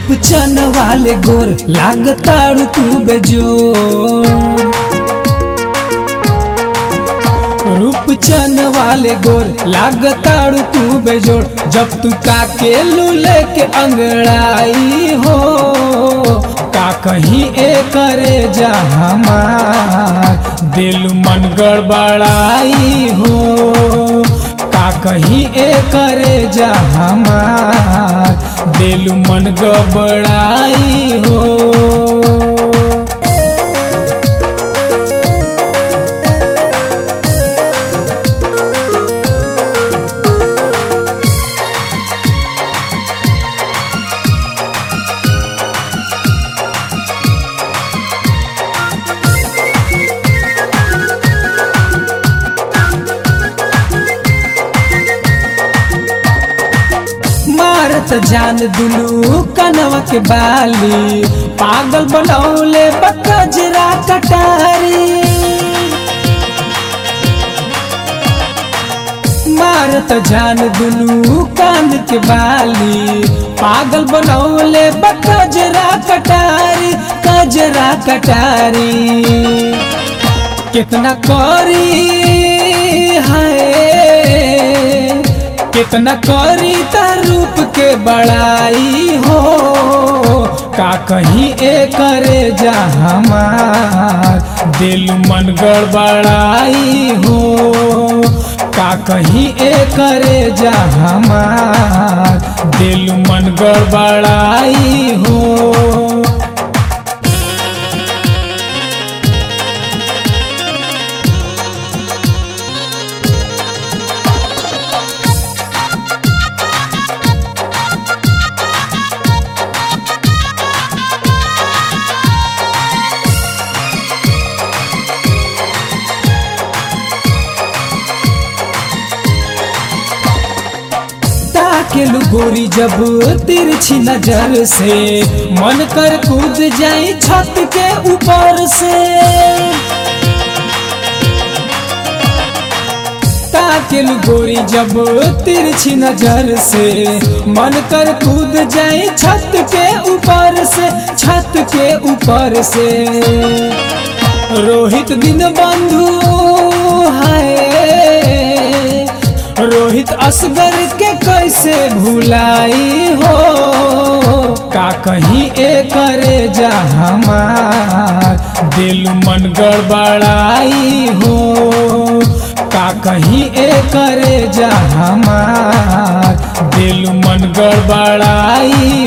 रूप चन वाले गोर लागताड़ू तू बेजोर रूप चन वाले गोर लागताड़ू तू बेजोड़ जब तू काके लूले के अंगड़ाई हो का कहीं ए करे जा हमार दिल मन गड़बड़ाई हो का कहीं ए करे जा हमार दिल मन गड़बड़ाई हो मारत जान दुलू कनवा के बाली पागल बनौले बकजरा कटारी मारत जान दुलू कान के बाली पागल बनौले बकजरा कटारी कजरा कटारी कितना करी है कितना करी ता रूप के बड़ाई हो का कहीं ए करे जा हमार दिल मन गड़बड़ाई हो का कहीं ए करे जा हमार दिल मन गड़बड़ाई हो ताकेलू गोरी जब तिरछी नजर से मन कर कूद जाई छत के ऊपर से ताकेलू गोरी जब तिरछी नजर से मन कर कूद जाई छत के ऊपर से छत के ऊपर से रोहित दिन बंधु है रोहित असगर के कैसे भुलाई हो का कहीं ए करे जा हमार दिल मन गड़बड़ाई हो का कहीं ए करे जा हमार दिल मन गड़बड़ाई